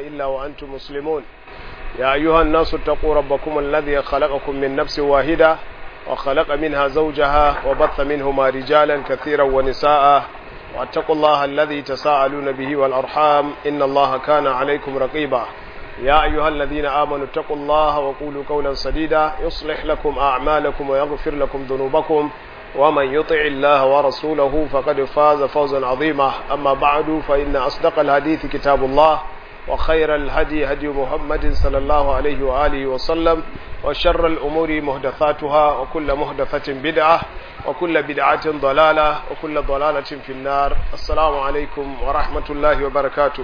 إلا وأنتم مسلمون يا أيها الناس اتقوا ربكم الذي خلقكم من نفس واحدة وخلق منها زوجها وبث منهما رجالا كثيرا ونساء واتقوا الله الذي تساءلون به والأرحام إن الله كان عليكم رقيبا يا أيها الذين آمنوا اتقوا الله وقولوا قولا سديدا يصلح لكم أعمالكم ويغفر لكم ذنوبكم ومن يطع الله ورسوله فقد فاز فوزا عظيما أما بعد فإن أصدق الحديث كتاب الله وخير الهدي هدي محمد صلى الله عليه وآله وسلم وشر الأمور محدثاتها وكل محدثة بدعة وكل بدعة ضلالة وكل ضلالة في النار السلام عليكم ورحمة الله وبركاته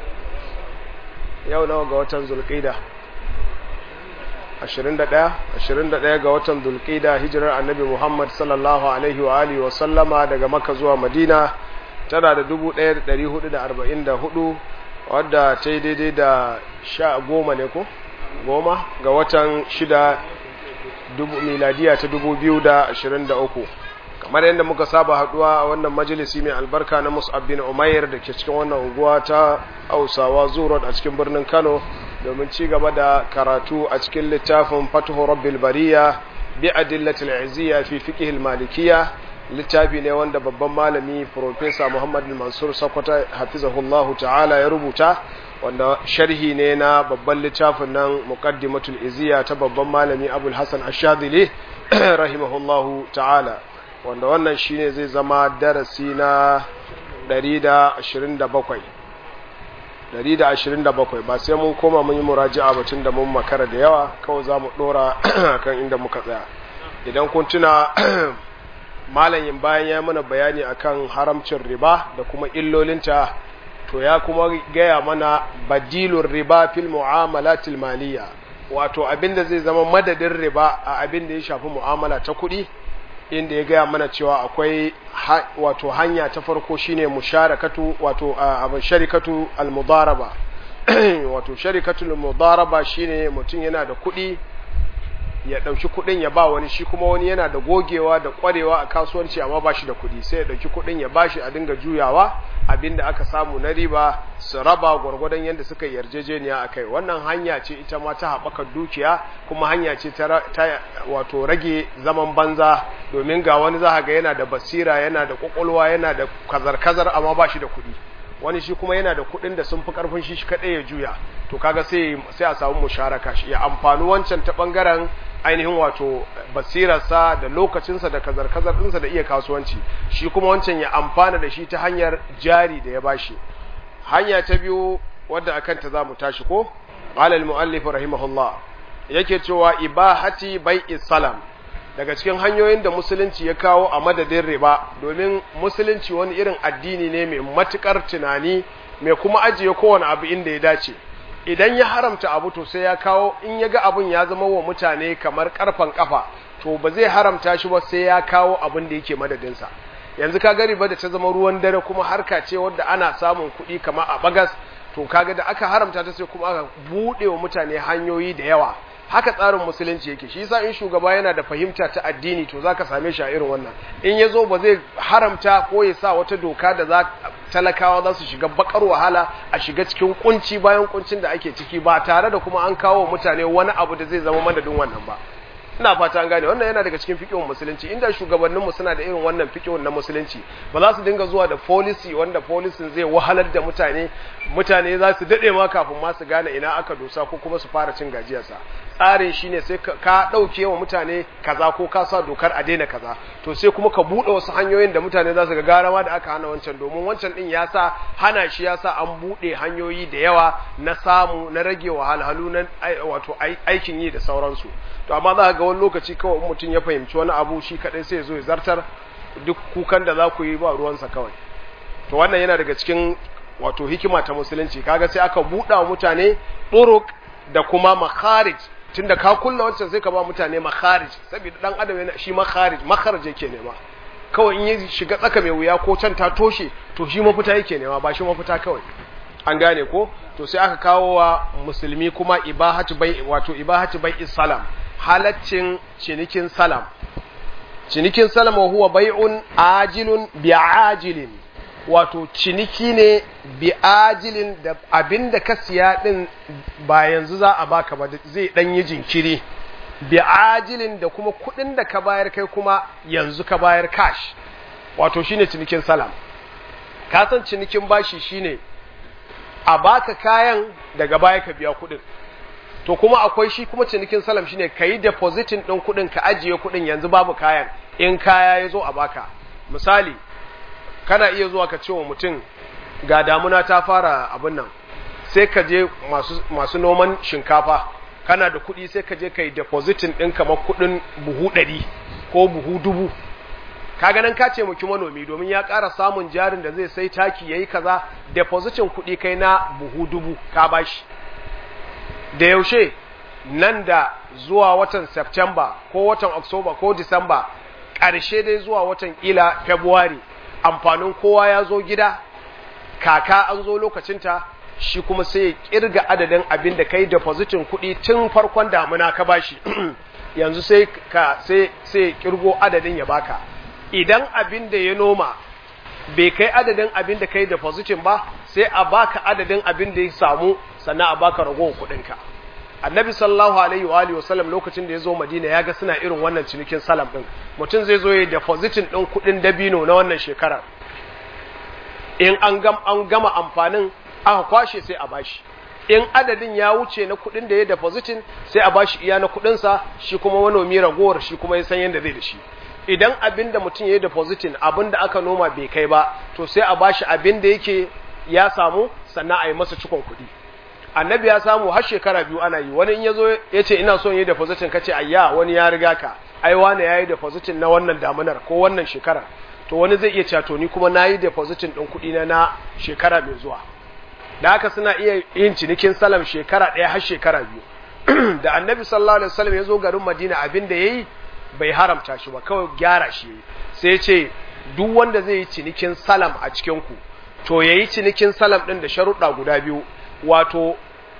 yau nawa ga watan zulqida 21 21 ga watan zulqida hijirar annabi Muhammad sallallahu alaihi wa alihi wa sallama daga Makka zuwa Madina tana da 1444 wadda ta yi daidai da sha goma ne ko goma ga watan shida miladiya ta 2023 kamar yadda muka saba haduwa a wannan majalisi mai albarka na Mus'ab bin Umair da ke cikin wannan unguwa ta Hausawa Zurot a cikin birnin Kano domin ci gaba da karatu a cikin littafin Fathu Rabbil Bariya bi adillatil izziya fi fiqh al-malikiyya littafi ne wanda babban malami Professor Muhammad Mansur Sokoto hafizahullahu ta'ala ya rubuta wanda sharhi ne na babban littafin nan Muqaddimatul Izziya ta babban malami Abul Hasan Ash-Shadhili rahimahullahu ta'ala wanda wannan shine zai zama darasi na 127 127 ba sai mun koma mun yi muraji'a batun da mun makara da yawa kawai za mu dora kan inda muka tsaya idan kun tuna malayin bayan ya mana bayani akan haramcin riba da kuma illolinta to ya kuma gaya mana badilun riba fil mu'amalatil maliya wato abinda zai zama madadin riba a abin da ya shafi mu'amala ta kuɗi inda ya gaya mana cewa akwai wato hanya ta farko shine musharakatu wato abin sharikatu almudaraba wato sharikatu almudaraba shine mutum yana da kuɗi ya ɗauki kuɗin ya ba wani shi kuma wani yana da gogewa da ƙwarewa a kasuwanci amma ba shi da kuɗi sai ya ɗauki kuɗin ya ba shi a dinga juyawa abinda aka samu na riba su raba gwargwadon yadda suka yarjejeniya a kai wannan hanya ce ita ma ta haɓaka dukiya kuma hanya ce ta wato rage zaman banza domin ga wani za ga yana da basira yana da ƙwaƙwalwa yana da kazar-kazar amma ba shi da kuɗi wani shi kuma yana da kuɗin da sun fi ƙarfin shi kaɗai ya juya to kaga sai sai a samu musharaka shi ya amfani wancan ta ɓangaren ainihin wato basirarsa da lokacinsa da kazar-kazar ɗinsa da iya kasuwanci shi kuma wancan ya amfana da shi ta hanyar jari da ya bashi hanya ta biyu wadda akan ta zamu tashi ko alal muallif rahimahullah yake cewa ibahati bai'i salam daga cikin hanyoyin da musulunci ya kawo a madadin riba domin musulunci wani irin addini ne mai matukar tunani mai kuma ajiye kowane abu inda ya dace idan ya haramta abu to sai ya kawo in ya ga abun ya zama wa mutane kamar karfan kafa to ba zai haramta shi ba sai ya kawo abin da yake madadinsa yanzu ka gari ba da ta zama ruwan dare kuma harka ce wadda ana samun kuɗi kamar a bagas to kaga da aka haramta ta sai kuma aka buɗe wa mutane hanyoyi da yawa haka tsarin musulunci yake shi yasa in shugaba yana da fahimta ta addini to zaka same shi a irin wannan in yazo ba zai haramta ko ya sa wata doka da za talakawa za su shiga bakar wahala a shiga cikin kunci bayan kuncin da ake ciki ba tare da kuma an kawo mutane wani abu da zai zama madadin wannan ba ina fata an gane wannan yana daga cikin fiqhun musulunci inda shugabannin mu suna da irin wannan fiqhun na musulunci ba za su dinga zuwa da policy wanda policy zai wahalar da mutane mutane za su dade ma kafin ma su gane ina aka dosa ko kuma su fara cin gajiyarsa tsarin shine sai ka dauke wa mutane kaza ko ka sa dokar a daina kaza to sai kuma ka bude wasu hanyoyin da mutane za su ga garawa da aka hana wancan domin wancan din ya sa hana shi ya sa an bude hanyoyi da yawa na samu na rage wahalhalu na wato aikin yi da sauransu to amma za ga wani lokaci kawai mutum ya fahimci wani abu shi kadai sai ya zo ya zartar duk kukan da za ku yi ba ruwansa kawai to wannan yana daga cikin wato hikima ta musulunci kaga sai aka buɗa mutane turuk da kuma makharij tunda ka kulla wancan sai ka ba mutane makharij saboda dan adam yana shi makharij makharij yake nema kawai in ya shiga tsaka mai wuya ko can ta toshe to shi mafita yake nema ba shi mafita kawai an gane ko to sai aka kawo wa musulmi kuma ibahatu bai wato ibahatu bai salam halaccin cinikin salam cinikin salam huwa bai'un ajilun bi'ajilin wato ciniki ne bi ajilin da abin da ka siya din ba yanzu za a baka ba zai dan yi jinkiri bi ajilin da kuma kudin da ka bayar kai kuma yanzu ka bayar cash wato shine cinikin salam ka san cinikin bashi shine a baka kayan daga baya ka biya kudin to kuma akwai shi kuma cinikin salam shine kayi depositing din kudin ka ajiye kudin yanzu babu kayan in kaya ya zo a baka misali kana iya zuwa ka ce wa mutum ga damuna ta fara abin nan sai ka je masu, masu noman shinkafa kana da kuɗi sai ka je ka yi depositin ɗin kamar kuɗin buhu ɗari ko buhu dubu ka ganin ka ce muki manomi domin ya ƙara samun jarin da zai sai taki ya yi kaza depositin kuɗi kai na buhu dubu ka bashi da yaushe nan da zuwa watan September ko watan October ko December ƙarshe dai zuwa watan ila February amfanin kowa ya zo gida kaka an zo lokacinta shi kuma sai ya kirga adadin abin da kai depositin kuɗi tun farkon damuna ka bashi yanzu sai ka sai sai kirgo adadin ya baka idan abin da ya noma bai kai adadin abin da kai depositin ba sai a baka adadin abin da ya samu sannan a baka ragowar kuɗinka annabi sallallahu alaihi wa alihi wasallam lokacin da ya zo madina ya ga suna irin wannan cinikin salam din mutum zai zo ya depositin din kuɗin dabino na wannan shekarar in an gam an gama amfanin aka kwashe sai a bashi in adadin ya wuce na kuɗin da ya depositin sai a bashi iya na kuɗinsa shi kuma manomi ragowar shi kuma ya san yadda zai da shi idan abin da mutum ya yi depositin abin da aka noma bai kai ba to sai a bashi abin da yake ya samu sannan a yi masa cikon kuɗi annabi ya samu har shekara biyu ana yi wani in ya zo ya ce ina son yi depositin ka ce ayya wani ya riga ka ai wani ya yi depositin na wannan damunar ko wannan shekarar to wani zai iya cato ni kuma na yi depositin ɗin kuɗi na na shekara mai zuwa da haka suna iya yin cinikin salam shekara ɗaya har shekara biyu da annabi sallallahu alaihi wasallam ya zo garin madina abin da ya yi bai haramta shi ba kawai gyara shi sai ya ce duk wanda zai yi cinikin salam a cikin ku to ya yi cinikin salam ɗin da sharuɗa guda biyu wato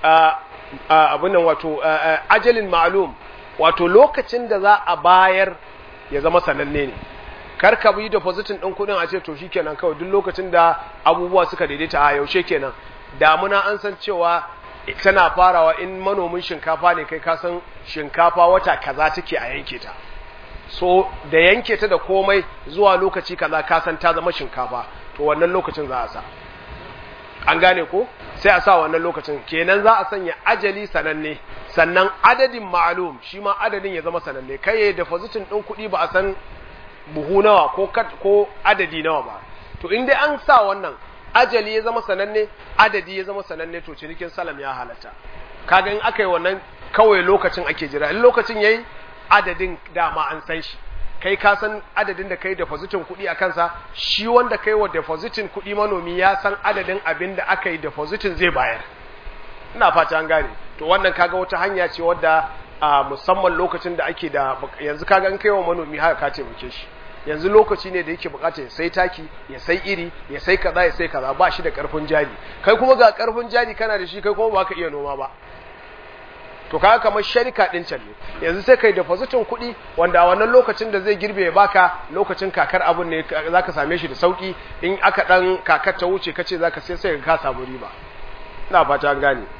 abin nan wato ajalin ma'lum wato lokacin da za a bayar ya zama sananne ne kar ka yi depositin ɗin kuɗin a ce to shikenan kawai duk lokacin da abubuwa suka daidaita a yaushe kenan damuna an san cewa tana farawa in manomin shinkafa ne kai ka san shinkafa wata kaza take a yanke ta so da yanke ta da komai zuwa lokaci kaza ka san ta zama shinkafa to wannan lokacin za a sa an gane ko sai a sa wannan lokacin kenan za a sanya ajali sananne sannan adadin ma'alum shi ma adadin ya zama sananne kai ya depositin ɗin kuɗi ba a san buhu nawa ko ko adadi nawa ba to in dai an sa wannan ajali ya zama sananne adadi ya zama sananne to cinikin salam ya halatta kaga in aka yi wannan kawai lokacin ake jira in lokacin yayi adadin dama an san shi kai ka san adadin da kai depositin kuɗi a kansa shi wanda kai wa depositin kuɗi manomi ya san adadin abin da aka yi depositin zai bayar ina fata an gane to wannan kaga wata hanya ce wadda a musamman lokacin da ake da yanzu kaga in kai wa manomi haka ka taimake shi yanzu lokaci ne da yake bukata ya sai taki ya sai iri ya sai kaza ya sai kaza ba shi da karfin jari kai kuma ga karfin jari kana da shi kai kuma ba ka iya noma ba to kaga kamar sharika din can ne yanzu sai kai depositin kuɗi wanda a wannan lokacin da zai girbe ya baka lokacin kakar abun ne zaka same shi da sauki in aka dan kakar ta wuce kace zaka sai sai ka samu riba ina fata an gane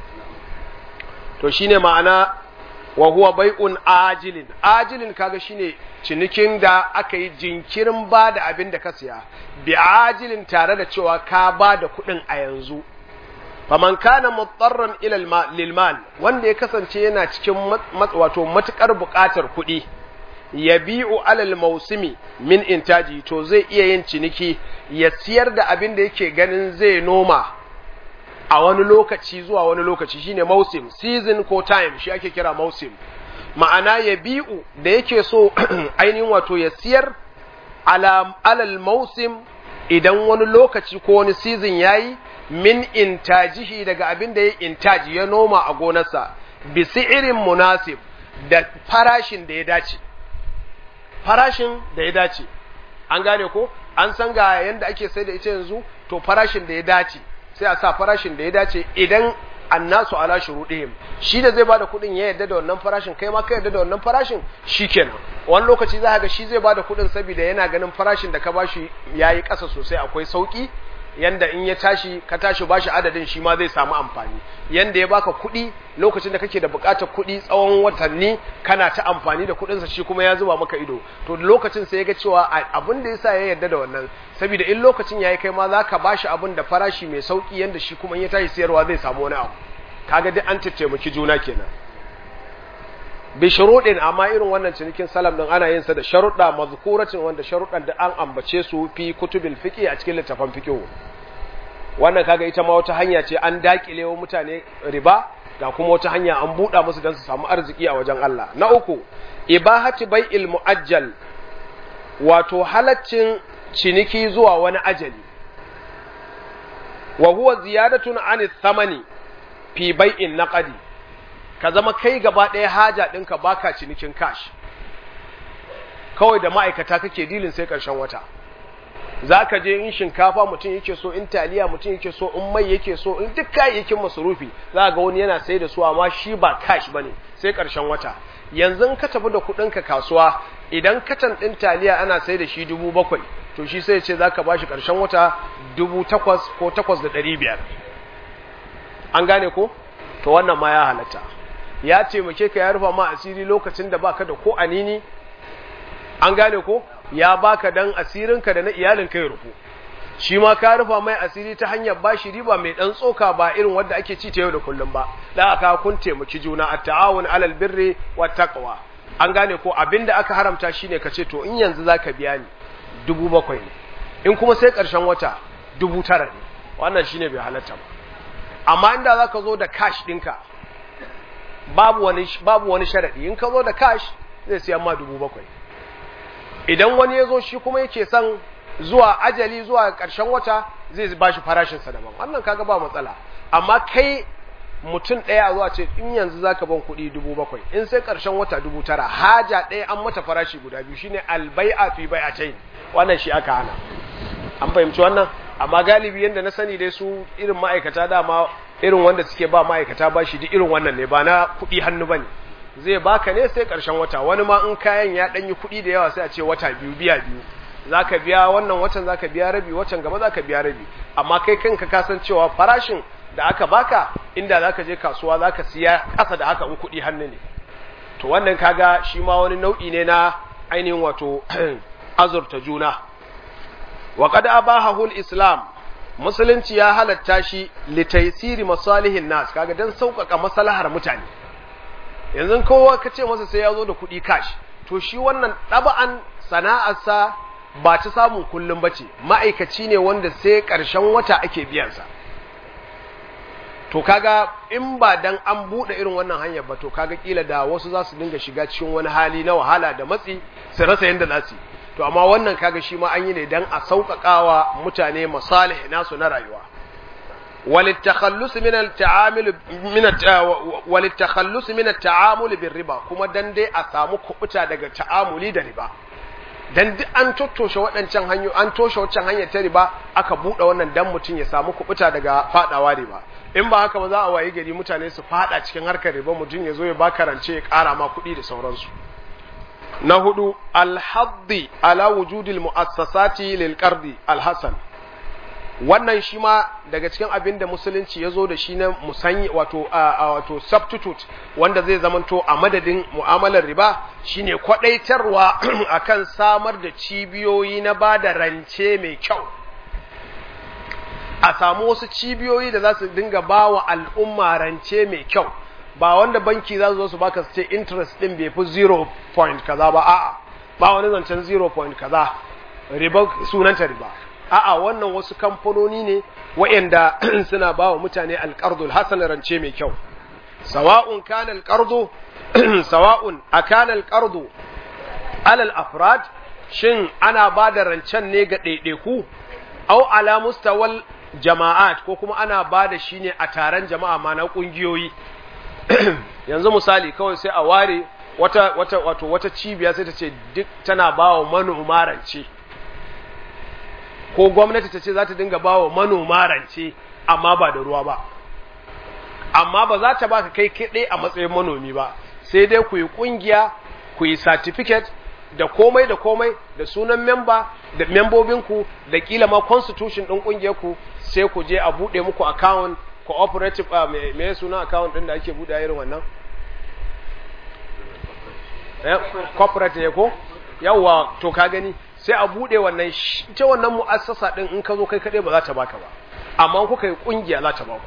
to shine ma'ana wa huwa bai'un ajilin ajilin kaga shine cinikin da aka yi jinkirin ba da abin da ka siya bi ajilin tare da cewa ka ba da kuɗin a yanzu faman kana mutarran ila lilmal wanda ya kasance yana cikin wato matukar buƙatar kuɗi ya bi'u alal mausimi min intaji to zai iya yin ciniki ya siyar da abin da yake ganin zai noma a wani lokaci zuwa wani lokaci shine mausim season ko time shi ake kira mausim ma'ana ya bi'u da yake so ainihin wato ya siyar alal mausim idan wani lokaci ko wani season yayi min intajihi daga abin da ya intaji ya noma a gonarsa bi irin munasib da farashin da ya dace farashin da ya dace an gane ko an san ga yanda ake sai da ita yanzu to farashin da ya dace sai a sa farashin da ya dace idan annasu ala shuruɗihim shi da zai bada kuɗin ya yarda da wannan farashin kai ma ka yarda da wannan farashin shikenan wani lokaci za ga shi zai bada kuɗin saboda yana ganin farashin da ka bashi yayi ƙasa sosai akwai sauki yanda in ya tashi ka tashi bashi adadin shi ma zai samu amfani yanda ya baka kuɗi lokacin da kake da buƙatar kuɗi tsawon watanni kana ta amfani da kuɗinsa shi kuma ya zuba maka ido to lokacin sai ya ga cewa abin da yasa ya yarda da wannan saboda in lokacin yayi kai ma zaka bashi abin da farashi mai sauki yanda shi kuma in ya tashi sayarwa zai samu wani abu kaga duk an tattaimaki juna kenan bi shuruɗin amma irin wannan cinikin salam din ana yin sa da sharuɗa mazkuratin wanda sharuɗan da an ambace su fi kutubil fiqi a cikin littafan fiqh wannan kaga ita ma wata hanya ce an dakile wa mutane riba ga kuma wata hanya an buɗa musu don su samu arziki a wajen Allah na uku ibahati bai'il muajjal wato halaccin ciniki zuwa wani ajali wa huwa ziyadatun an thamani fi bai'in naqdi ka zama kai gaba ɗaya haja ɗinka baka cinikin cash kawai da ma'aikata kake dilin sai ƙarshen wata za ka je in shinkafa mutum yake so in taliya mutum yake so in mai yake so in duk kayayyakin masarufi za ga wani yana sai da su amma shi ba cash bane sai ƙarshen wata yanzu ka tafi da kuɗinka kasuwa idan katan ɗin taliya ana sai da shi dubu bakwai to shi sai ce za ka ba shi ƙarshen wata dubu takwas ko takwas da ɗari biyar an gane ko to wannan ma ya halatta ya taimake ka ya rufa ma asiri lokacin da baka da ko anini an gane ko ya baka dan asirinka da na iyalinka ya rufu shi ma ka rufa mai asiri ta hanyar bashi riba mai dan tsoka ba irin wanda ake ci ta yau da kullum ba da aka kun taimaki juna at-ta'awun 'alal birri wat taqwa an gane ko abinda aka haramta shine ka ce to in yanzu zaka biya ni dubu bakwai ne in kuma sai karshen wata dubu tara ne wannan shine bai halatta ba amma inda zaka zo da cash ɗinka babu wani babu wani sharadi in ka zo da cash zai siya ma dubu bakwai idan wani ya zo shi kuma yake son zuwa ajali zuwa ƙarshen wata zai ba shi farashinsa daban wannan kaga ba matsala amma kai mutum ɗaya zuwa ce in yanzu zaka ban kuɗi dubu bakwai in sai ƙarshen wata dubu tara haja ɗaya an mata farashi guda biyu shine albai'a fi bai'atayn wannan shi aka hana an fahimci wannan amma galibi yanda na sani dai su irin ma'aikata dama irin wanda suke ba ma'aikata ba shi duk irin wannan ne ba na kuɗi hannu bane zai baka ne sai ƙarshen wata wani ma in kayan ya ɗanyi kuɗi da yawa sai a ce wata biyu biya biyu zaka biya wannan watan zaka biya rabi watan gaba zaka biya rabi amma kai kanka ka san cewa farashin da aka baka inda zaka je kasuwa zaka siya ƙasa da haka in kuɗi hannu ne to wannan kaga shi ma wani nau'i ne na ainihin wato azurta juna wa qad abahahu al-islam musulunci ya halatta shi litaysiri masalihin nas kaga dan sauƙaƙa maslahar mutane yanzu kowa ka ce masa sai ya zo da kuɗi cash to shi wannan ɗaba'an sana'arsa ba ta samun kullum ba ce ma'aikaci ne wanda sai ƙarshen wata ake biyansa to kaga in ba dan an buɗe irin wannan hanyar ba to kaga kila da wasu za su dinga shiga cikin wani hali na wahala da matsi su rasa yadda za su to amma wannan kaga shi ma an yi ne dan a sauƙaƙawa mutane masalih nasu na rayuwa وللتخلص من التعامل من وللتخلص من التعامل بالربا kuma dan dai a samu kubuta daga ta'amuli da riba dan duk an tottoshe waɗancan hanyo an toshe wancan hanyar ta riba aka buɗe wannan dan mutum ya samu kubuta daga fadawa riba in ba haka ba za a wayi gari mutane su fada cikin harkar riba mutum ya zo ya baka rance ya ƙara ma kuɗi da sauransu na hudu alhaddi ala wujudil mu'assasati lil qardi alhasan wannan shi ma daga cikin abin da musulunci ya zo da shi na musanyi wato wato substitute wanda zai zamanto a madadin mu'amalar riba shine kwadaitarwa akan samar da cibiyoyi na ba da rance mai kyau a samu wasu cibiyoyi da za su dinga ba wa al'umma rance mai kyau ba wanda banki za su zo su baka su ce interest din bai fi 0 point kaza ba a'a ba wani zancen 0 point kaza riba sunanta riba a'a wannan wasu kamfanoni ne waɗanda suna ba wa mutane alƙardul hasan rance mai kyau sawa'un kana alƙardu sawa'un akana alƙardu alal afrad shin ana ba da rancen ne ga ɗaiɗaiku au ala mustawal jama'at ko kuma ana ba da shi ne a taron jama'a ma na ƙungiyoyi yanzu misali kawai sai a ware wata wata wato wata cibiya sai ta ce duk tana ba wa manoma rance ko gwamnati ta ce za ta dinga ba wa manoma rance amma ba da ruwa ba amma ba za ta baka kai kaɗai a matsayin manomi ba sai dai ku yi ƙungiya ku yi certificate da komai da komai da sunan memba da membobinku da kila ma constitution ɗin ƙungiyarku sai ku je a buɗe muku account cooperative uh, me, me suna account ɗin da ake buɗe irin wannan eh, corporate ne ko yawwa to ka gani sai a buɗe wannan ita wannan mu'assasa ɗin in ka zo kai kaɗai ba za ta baka ba amma kuka yi ƙungiya za ta baku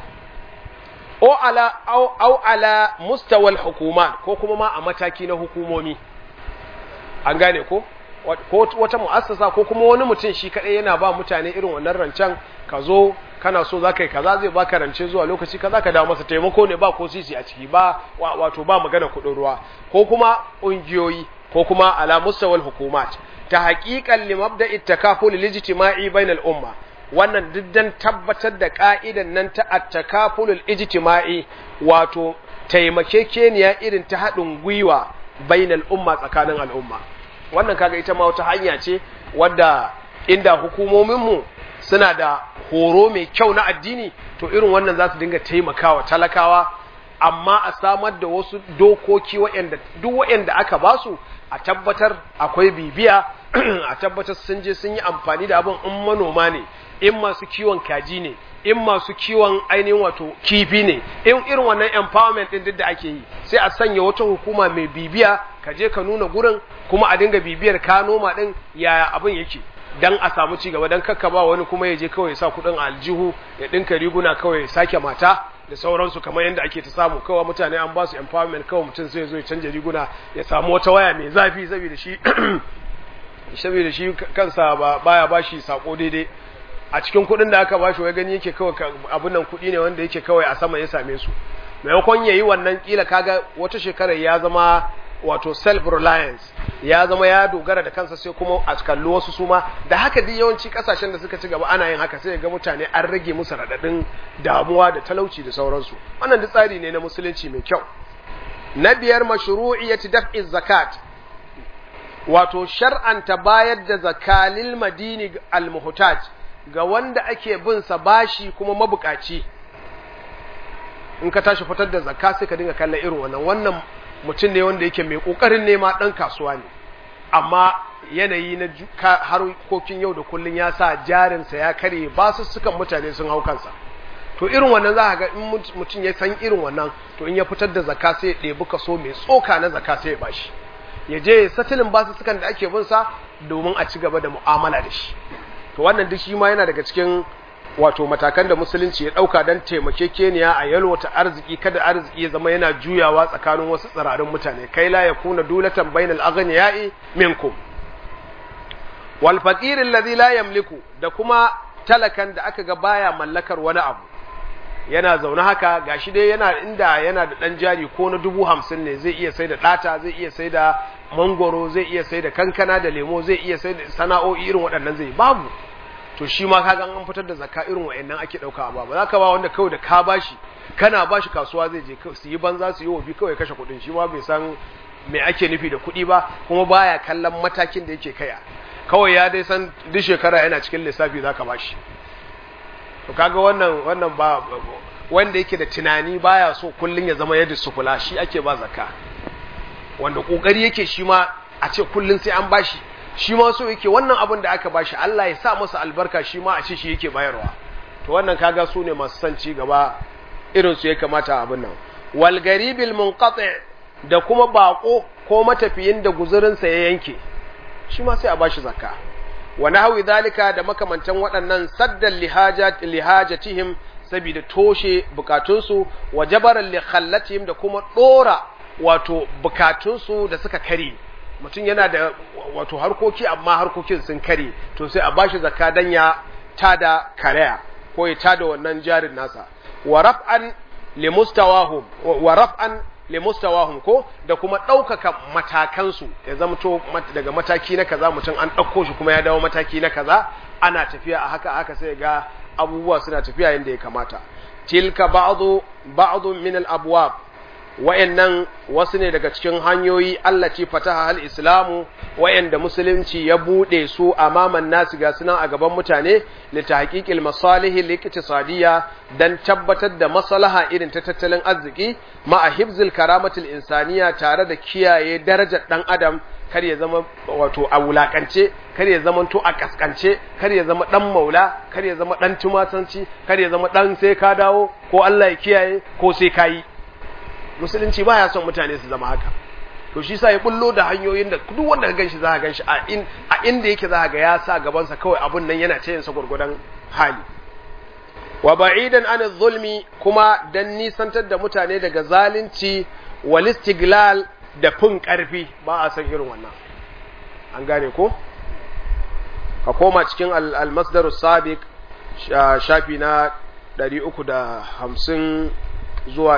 o ala au, au ala mustawal hukumat ko kuma ma a mataki na hukumomi an gane ko ko wata mu'assasa ko kuma wani mutum shi kadai yana ba mutane irin wannan rancen ka zo kana so za ka yi kaza zai baka rance zuwa lokaci kaza ka dawo masa taimako ne ba ko sisi a ciki ba wato ba magana kuɗin ruwa ko kuma ƙungiyoyi ko kuma ala mustawal hukumat ta haƙiƙan limabda ittakaful lijtima'i bainal umma wannan diddan tabbatar da ka'idan nan ta attakafulul ijtima'i wato taimakekeniya irin ta haɗin gwiwa bainal umma tsakanin al'umma wannan kaga ita ma wata hanya ce wadda inda hukumominmu suna da horo mai kyau na addini to irin wannan za su dinga taimakawa talakawa amma a samar da wasu dokoki waɗanda duk waɗanda aka basu a tabbatar akwai bibiya a tabbatar sun je sun yi amfani da abin in manoma ne in masu kiwon kaji ne in masu kiwon ainihin wato kifi ne in irin wannan empowerment din duk da ake yi sai a sanya wata hukuma mai bibiya ka je ka nuna gurin kuma a dinga bibiyar ka noma din yaya abin yake dan a samu ci gaba dan kakka ba wani kuma ya je kawai sa kudin aljihu ya dinka riguna kawai sake mata da sauransu kamar yadda ake ta samu kawai mutane an ba su empowerment kawai mutum sai zo ya canja riguna ya samu wata waya mai zafi saboda shi saboda shi kansa ba baya bashi sako daidai a cikin kuɗin da aka bashi wai gani yake kawai abin nan kuɗi ne wanda yake kawai a sama ya same su maimakon yayi wannan kila kaga wata shekarar ya zama wato self reliance ya zama ya dogara da kansa sai kuma a kalli wasu suma da haka duk yawanci kasashen da suka ci gaba ana yin haka sai ga mutane an rage musu radadin damuwa da talauci da sauransu wannan duk tsari ne na musulunci mai kyau na biyar mashru'iyyati daf'i zakat wato shar'anta bayar da zakalil madini al-muhtaj ga wanda ake bin sa bashi kuma mabukaci in ka tashi fitar da zakka sai ka dinga kallon irin wannan wannan mutum ne wanda yake mai kokarin nema dan kasuwa ne amma yanayi na harkokin yau da kullun ya sa jarinsa ya kare ba su sukan mutane sun hau kansa to irin wannan za ga in mutum ya san irin wannan to in ya fitar da zakka sai ya ɗebi kaso mai tsoka na zakka sai ya bashi ya je satilin basu sukan da ake bin sa domin a ci gaba da mu'amala da shi to wannan duk shi ma yana daga cikin wato matakan da musulunci ya dauka don taimakekeniya a yalwata arziki kada arziki ya zama yana juyawa tsakanin wasu tsirarin mutane kai la ya kuna dulatan bainal aghniyai minkum wal faqir alladhi la yamliku da kuma talakan da aka ga baya mallakar wani abu yana zaune haka gashi dai yana inda yana da dan jari ko na dubu hamsin ne zai iya sai da ɗata zai iya sai da mangoro zai iya sai da kankana da lemo zai iya sai da sana'o'i irin waɗannan zai babu to shi ma kaga an fitar da zakka irin waɗannan ake ɗauka ba ba za ka ba wanda kawai da ka bashi kana bashi kasuwa zai je su yi banza su yi wofi kawai kashe kuɗin shi ma bai san me ake nufi da kuɗi ba kuma baya kallon matakin da yake kaya kawai ya dai san duk shekara yana cikin lissafi za ka bashi to kaga wannan wannan ba wanda yake da tunani baya so kullun ya zama yadda sufula shi ake ba zakka wanda kokari yake shi ma a ce kullun sai an bashi shi ma so yake wannan abin da aka bashi Allah ya sa masa albarka shi ma a ce shi yake bayarwa to wannan kaga su ne masu san ci gaba irin su ya kamata abin nan wal garibil munqati da kuma bako ko matafiyin da guzurinsa ya yanke shi ma sai a bashi zakka wa nahwi zalika da makamantan waɗannan saddan lihajat lihajatihim saboda toshe bukatunsu wa jabaran li khallatihim da kuma dora wato bukatunsu da suka kare mutum yana da wato harkoki amma harkokin sun kare to sai a bashi zakka dan ya tada karaya ko ya tada wannan jarin nasa wa raf'an limustawahum wa raf'an limustawahum ko da kuma ɗaukaka matakansu ya zamto daga mataki na kaza mutum an ɗauko shi kuma ya dawo mataki na kaza ana tafiya a haka haka sai ga abubuwa suna tafiya yadda ya kamata tilka ba'dhu ba'dhu min al-abwab wa'annan wasu ne daga cikin hanyoyi allati fataha hal islamu wa'anda musulunci ya bude su amaman nasu ga sunan a gaban mutane li tahqiqil masalih al dan tabbatar da maslaha irin ta tattalin arziki ma hifzil karamatil insaniya tare da kiyaye darajar dan adam kar ya zama wato a wulakance kar ya zama to a kaskance kar ya zama dan maula kar ya zama dan tumatanci kar ya zama dan sai ka dawo ko Allah ya kiyaye ko sai ka yi musulunci baya son mutane su zama haka to shi sa ya bullo da hanyoyin da duk wanda ka ganshi za ka ganshi a in a inda yake za ka ga ya sa gaban sa kawai abun nan yana ta yin sa gurgudan hali wa ba'idan an zulmi kuma dan nisantar da mutane daga zalunci wal istiglal da fin karfi ba a san irin wannan an gane ko ka koma cikin al-masdar sabiq shafi na 350 zuwa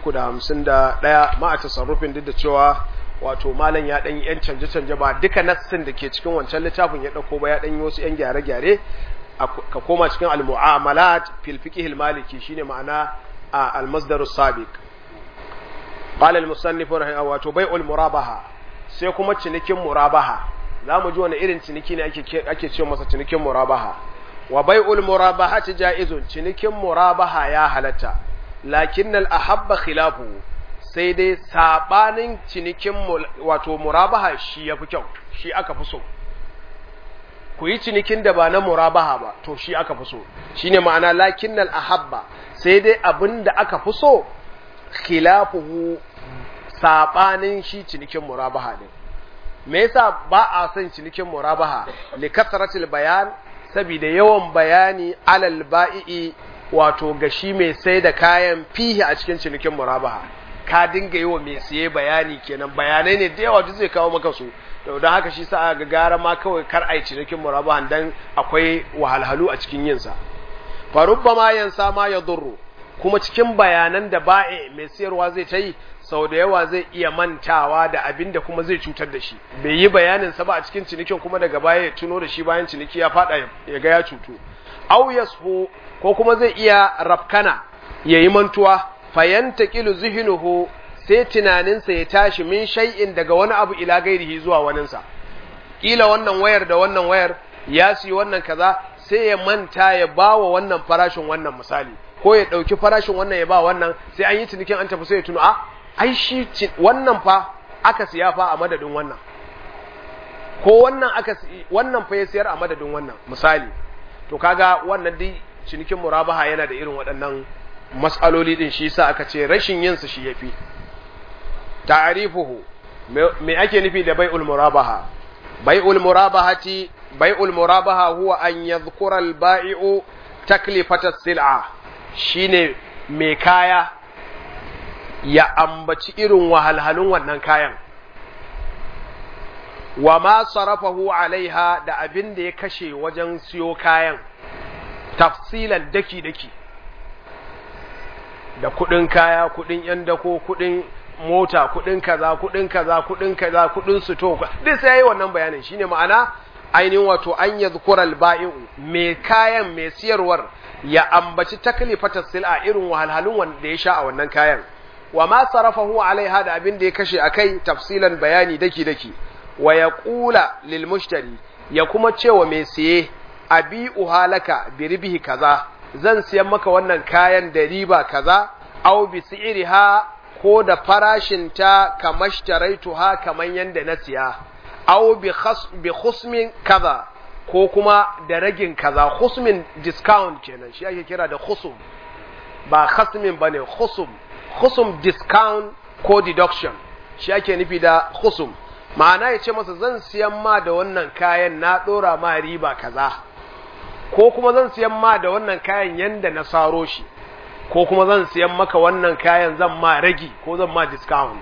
351 ma a tasarrufin duk da cewa wato malam ya ɗan yan canje-canje ba duka nassin da ke cikin wancan littafin ya ɗauko ba ya ɗan yi wasu yan gyare-gyare ka koma cikin al-mu'amalat fil fiqh al-maliki shine ma'ana al-masdar as-sabiq qala al-musannif rahimahu wato bai'ul murabaha sai kuma cinikin murabaha zamu ji wani irin ciniki ne ake ake cewa masa cinikin murabaha wa bai'ul murabahati ja'izun cinikin murabaha ya halatta lakinnal ahabba khilafu sai dai sabanin cinikin wato murabaha shi yafi kyau shi aka fi so ku yi cinikin da ba na murabaha ba to shi aka fi so shine ma'ana lakinnal ahabba sai dai abin da aka fi so khilafuhu sabanin shi cinikin murabaha din me yasa ba a son cinikin murabaha li kasratil bayan saboda yawan bayani alal ba'i'i wato ga shi mai sai da kayan fihi a cikin cinikin murabaha ka dinga yi wa mai siye bayani kenan bayanai ne da yawa duk zai kawo maka su to don haka shi sa ga gara ma kawai kar a yi cinikin murabahan dan akwai wahalhalu a cikin yinsa farubba ma yansa ma ya durru kuma cikin bayanan da ba'i mai siyarwa zai ta yi sau da yawa zai iya mantawa da abin da kuma zai cutar da shi bai yi bayanin sa ba a cikin cinikin kuma daga baya ya tuno da shi bayan ciniki ya fada ya ga ya cutu au yasfu ko kuma zai iya rafkana yayi mantuwa fayantaqilu zihnuhu sai tunaninsa ya tashi min shay'in daga wani abu ila gairihi zuwa waninsa kila wannan wayar da wannan wayar ya siyi wannan kaza sai ya manta ya bawa wannan farashin wannan misali ko ya dauki farashin wannan ya ba wannan sai an yi cinikin an tafi sai ya tuno a ai shi wannan fa aka siya fa a madadin wannan ko wannan aka wannan fa ya siyar a madadin wannan misali to kaga wannan dai cinikin murabaha yana da irin waɗannan mas'aloli din shi yasa aka ce rashin yin su shi yafi ta'rifuhu me ake nufi da bai'ul murabaha bai'ul murabahati bai'ul murabaha huwa an yadhkura al-ba'i'u taklifata as-sil'a shine mai kaya ya ambaci irin wahalhalun wannan kayan wa ma sarafahu alaiha da abin da ya kashe wajen siyo kayan tafsilan daki-daki da kudin kaya kudin yan dako kudin mota kudin kaza kudin kaza kudin kaza kudin suto duk sai yayi wannan bayanin shine ma'ana ainihin wato an yadhkura al-ba'i'u mai kayan mai siyarwar ya ambaci taklifatas sil'a irin wahalhalun wanda ya sha a wannan kayan wa ma sarafahu alaiha da abin da ya kashe akai tafsilan bayani daki daki wa yaqula lil mushtari ya kuma cewa mai siye abi uhalaka bi ribihi kaza zan siyan maka wannan kayan da riba kaza aw bi si'riha ko da farashin ta kamashtaraytuha kaman yanda na siya aw bi khas bi khusmin kaza ko kuma da ragin kaza khusmin discount kenan shi ake kira da khusum ba khasmin bane khusum khusum discount ko deduction shi ake nufi da khusum ma'ana ya ce masa zan siyan ma da wannan kayan na ɗora ma riba kaza ko kuma zan siyan ma da wannan kayan yanda na saro shi ko kuma zan siyan maka wannan kayan zan ma ragi ko zan ma discount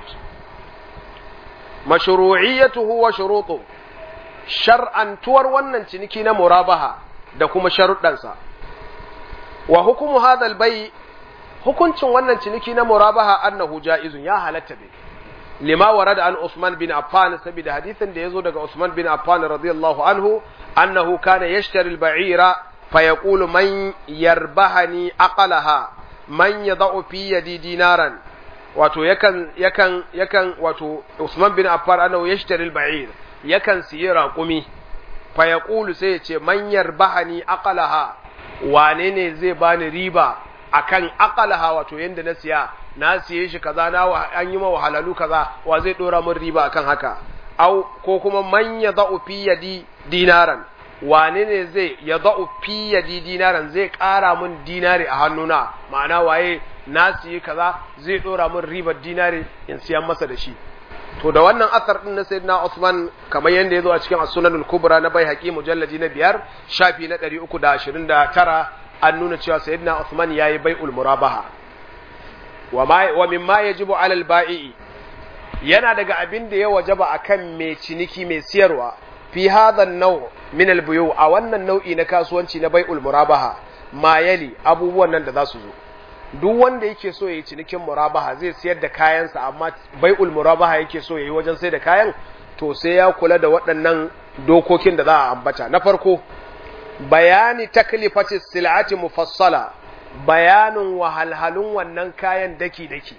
mashru'iyyatuhu wa shurutu shar'antuwar wannan ciniki na murabaha da kuma sharuɗansa wa hukumu hadal bai hukuncin wannan ciniki na murabaha annahu ja'izun ya halatta bai lima warada an Usman bin Affan saboda hadisin da yazo daga Usman bin Affan radiyallahu anhu annahu kana yashtari al-ba'ira fa yaqulu man yarbahani aqalaha man yad'u fi yadi dinaran wato yakan yakan yakan wato Usman bin Affan annahu yashtari al-ba'ir yakan siyi raƙumi fa yaqulu sai ya ce man yarbahani aqalaha wane ne zai bani riba akan aqalaha wato yanda na siya na siye shi kaza na an yi ma wahalalu kaza wa zai dora min riba akan haka au ko kuma man yada'u fi yadi dinaran wane ne zai yada'u fi yadi dinaran zai ƙara min dinari a hannuna ma'ana waye na siyi kaza zai dora min ribar dinari in siyan masa da shi to da wannan asar din na sayyidina Usman kamar yanda yazo a cikin as-sunanul kubra na Baihaqi mujalladi na biyar shafi na 329 an nuna cewa sayyidina Usman yayi bai'ul murabaha wa ma wa mimma yajibu 'ala al-ba'i yana daga abin da ya wajaba akan mai ciniki mai siyarwa fi hadha an-naw' min al-buyu a wannan nau'i na kasuwanci na bai'ul murabaha ma yali abubuwan nan da za su zo duk wanda yake so ya yi cinikin murabaha zai siyar da kayansa amma bai'ul murabaha yake so ya yi wajen sai da kayan to sai ya kula da waɗannan dokokin da za a ambata na farko bayani taklifati sil'ati mufassala bayanin wahalhalun wannan kayan daki-daki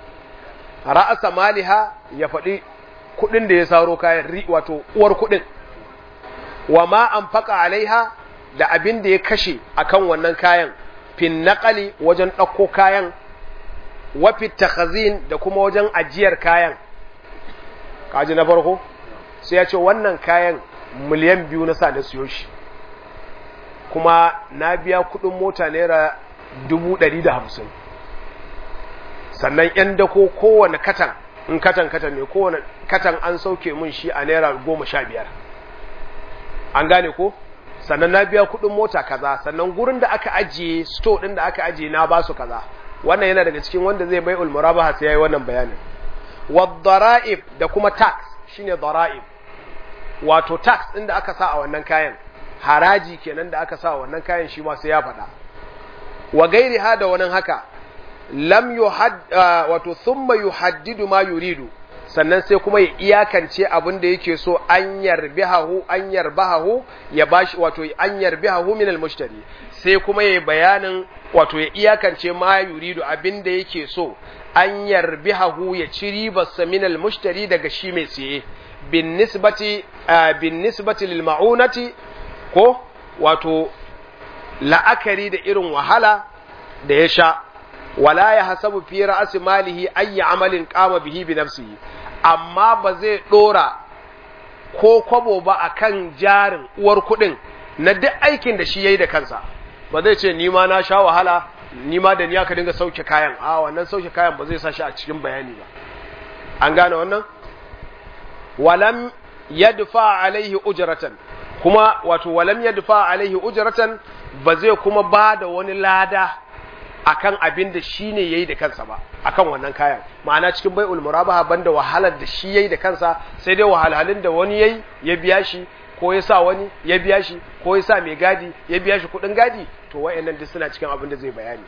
ra'asa maliha ya faɗi kuɗin da ya saro kayan wato uwar kuɗin wa ma an alaiha da abin da ya kashe akan wannan kayan fin naƙali wajen ɗauko kayan wafi takhazin da kuma wajen ajiyar kayan kaji na farko sai ya ce wannan kayan miliyan biyu na sa da siyo shi kuma na biya kuɗin mota naira dubu ɗari da hamsin sannan ‘yan dako kowane katan in katan katan ne kowane katan an sauke mun shi a naira goma sha biyar an gane ko sannan na biya kuɗin mota kaza sannan gurin da aka ajiye store ɗin da aka ajiye na basu kaza wannan yana daga cikin wanda zai bai ulmurabaha sai yayi wannan bayanin wadara'ib da kuma tax shine dara'ib wato tax ɗin da aka sa a wannan kayan haraji kenan da aka sa a wannan kayan shi ma sai ya faɗa wa gairi ha da wani haka lam yuhad wato thumma yuhaddidu ma yuridu sannan sai kuma ya iyakance abin da yake so an yarbihahu an yarbahu ya bashi wato an yarbihahu min al-mushtari sai kuma ya bayanin wato ya iyakance ma yuridu abin da yake so an yarbihahu ya ci ribarsa min al-mushtari daga shi mai siye bin nisbati bin nisbati lil ma'unati ko wato la'akari da irin wahala da ya sha wala ya hasabu fi ra'asi malihi ayyi amalin qama bihi bi nafsihi amma ba zai dora ko kwabo ba akan jarin uwar kudin na duk aikin da shi yayi da kansa ba zai ce ni ma na sha wahala ni ma da ni aka dinga sauke kayan a wannan sauke kayan ba zai sa shi a cikin bayani ba an gane wannan walam yadfa alaihi ujratan kuma wato walam yadfa alaihi ujratan ba zai kuma ba da wani lada akan abin da shi ne yayi da kansa ba akan wannan kayan ma'ana cikin bai'ul murabaha banda wahalar da shi yayi da kansa sai dai wahalhalun da wani yayi ya biya shi ko ya sa wani ya biya shi ko ya sa mai gadi ya biya shi kudin gadi to wayannan duk suna cikin abin da zai bayani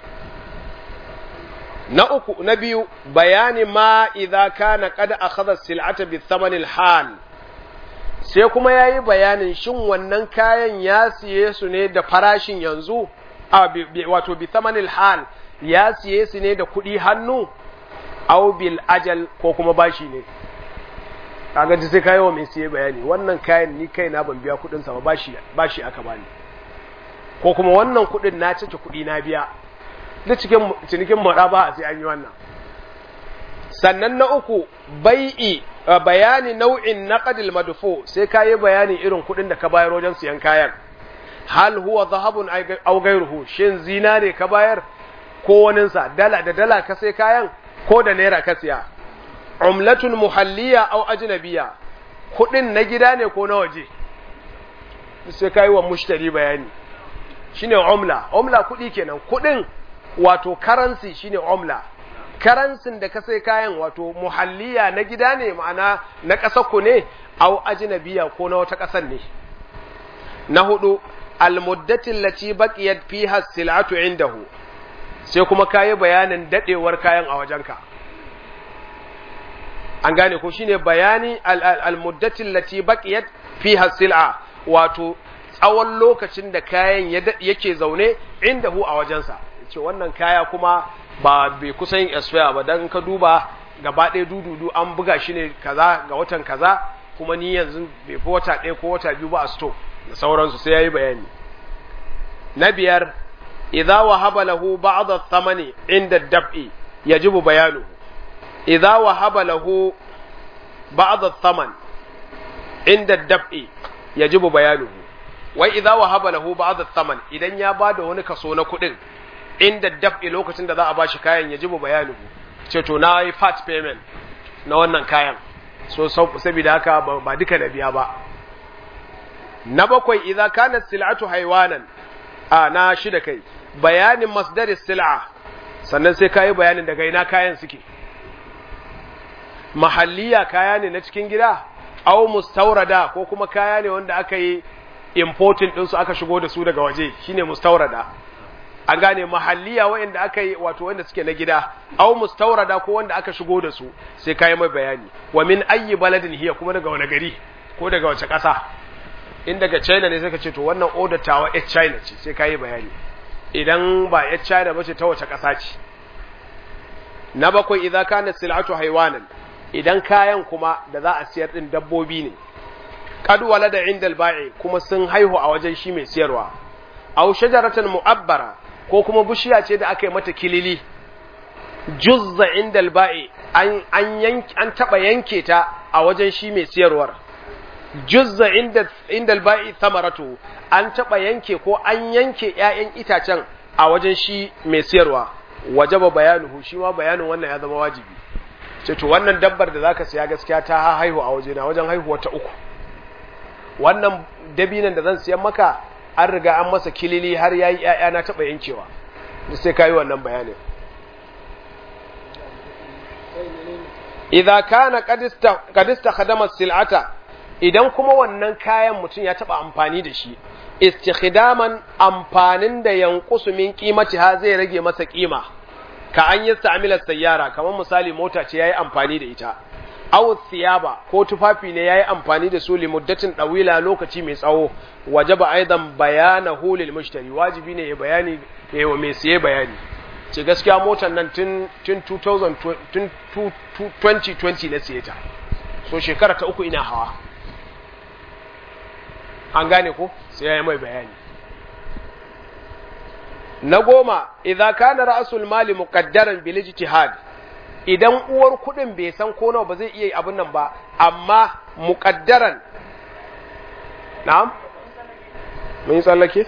na uku na biyu bayani ma idza kana qad akhadha sil'ata bi thamanil hal sai kuma yayi bayanin shin wannan kayan ya siye su ne da farashin yanzu wato bi thamanil hal ya siye su ne da kuɗi hannu aw bil ajal ko kuma bashi ne kaga ji sai kayo mai siye bayani wannan kayan ni kaina ban biya kuɗin sa ba bashi bashi aka bani ko kuma wannan kuɗin na cike kuɗi na biya duk cikin cinikin ba sai an yi wannan sannan na uku bai'i bayani nau'in naqdil madfu sai kayi bayani irin kuɗin da ka bayar wajen siyan kayan hal huwa zahabun aw ghayruhu shin zinare ka bayar ko waninsa dala da dala ka sai kayan ko da naira ka siya umlatun muhalliya aw ajnabiya kudin na gida ne ko na waje sai kai wa mushtari bayani shine umla umla kudi kenan kudin wato currency shine umla karansin da ka sai kayan wato muhalliya na gida ne ma'ana na ƙasar ku ne aw ajnabiya ko na wata ƙasar ne na hudu almuddatin lati baqiyat fiha sil'atu indahu sai kuma kayi bayanin dadewar kayan a wajenka an gane ko shine bayani almuddatin lati baqiyat fiha sil'a wato tsawon lokacin da kayan yake zaune indahu a wajensa ce wannan kaya kuma ba bai kusa yin expire ba dan ka duba gaba ɗaya dududu an buga shi ne kaza ga watan kaza kuma ni yanzu bai fi wata ɗaya ko wata biyu ba a store da sauransu sai yayi bayani na biyar idza wahaba lahu ba'd ath-thamani inda ad-dab'i yajibu bayanuhu idza wahaba lahu ba'd ath-thaman inda dab'i yajibu bayanuhu wai idza wahaba lahu ba'd ath-thaman idan ya bada wani kaso na kuɗin inda dab'i lokacin da za a bashi kayan yajibu bayanuhu ce to na yi fat payment na wannan kayan so saboda haka ba duka da biya ba na bakwai idza kanat sil'atu haywanan a na shida kai bayanin masdaris sil'a sannan sai kayi bayanin daga ina kayan suke mahalliya kaya ne na cikin gida au mustaurada ko kuma kaya ne wanda aka yi importing ɗinsu aka shigo da su daga waje shine mustaurada an gane mahalliya wanda aka yi wato wanda suke na gida au mustaurada ko wanda aka shigo da su sai kayi mai bayani wa min ayyi baladin hiya kuma daga wani gari ko daga wace ƙasa in daga China ne sai ka ce to wannan order tawa a China ce sai kayi bayani idan ba a China ba ce ta wace ƙasa ce na bakwai idza kana sil'atu haywanan idan kayan kuma da za a siyar din dabbobi ne qad walada inda al-ba'i kuma sun haihu a wajen shi mai siyarwa aw shajaratan mu'abbara ko kuma bishiya ce da aka yi mata kilili juzza inda al-ba'i an an yanki an taba yanke ta a wajen shi mai siyarwar juzza inda inda al-ba'i thamaratu an taba yanke ko an yanke ƴaƴan itacen a wajen shi mai siyarwa wajaba bayanuhu shi ma bayanin wannan ya zama wajibi ce to wannan dabbar da zaka siya gaskiya ta haihu a waje na wajen haihuwa ta uku wannan dabinan da zan siyan maka an riga an masa kilili har yayi ƴaƴa na taba yankewa sai kai wannan bayanin idza kana qad istakhdama sil'ata idan kuma wannan kayan mutum ya taba amfani da shi istikhdaman amfanin da yanqusu min qimati ha zai rage masa kima ka an yi sa'amila sayyara kamar misali mota ce yayi amfani da ita aw thiyaba ko tufafi ne yayi amfani da su limuddatin dawila lokaci mai tsawo wajaba aidan bayanahu lil mushtari wajibi ne ya bayani ya wa mai siye bayani ce gaskiya motar nan tun tun 2000 tun 2020 na siye ta so shekara ta uku ina hawa an gane ko sai ya yi mai bayani na goma idza kana ra'sul mali muqaddaran bil ijtihad idan uwar kudin bai san ko nawa ba zai iya abin nan ba amma muqaddaran na'am mun yi tsallake